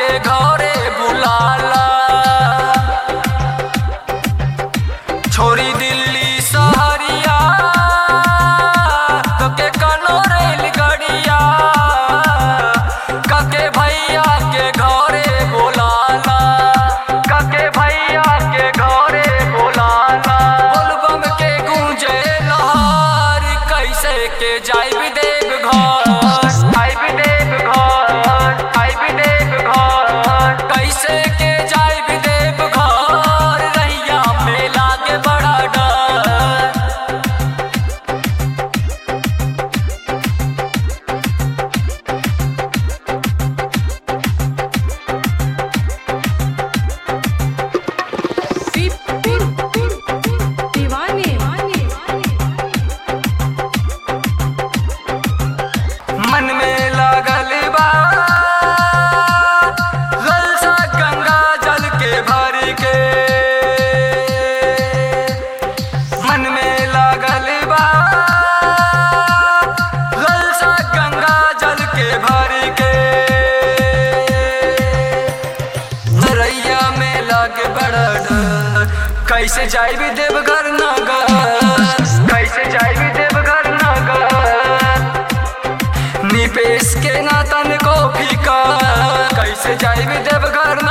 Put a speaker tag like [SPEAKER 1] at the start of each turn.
[SPEAKER 1] घरे बुलाला छोरी दिल्ली सहरिया तो के कनो रेल गड़िया कके भैया के घरे बुलाला कके भैया के घरे बुलाला बोलबम के गूंजे लहर कैसे के जाइब देव घर आइब देव घर आइब देव घर कैसे के जाइब देव घर रैया मेला के बड़ा डर
[SPEAKER 2] दीवाने
[SPEAKER 1] मन में लागल बा ललसा गंगा जल के भर के मन में लागल बा ललसा गंगा जल के भर के नरैया में लागे बड़ा डर कैसे जाइबी देवघर नगर कैसे जाइबी देवघर नगर निपेश के नातन को फीका कैसे जाइबी देवघर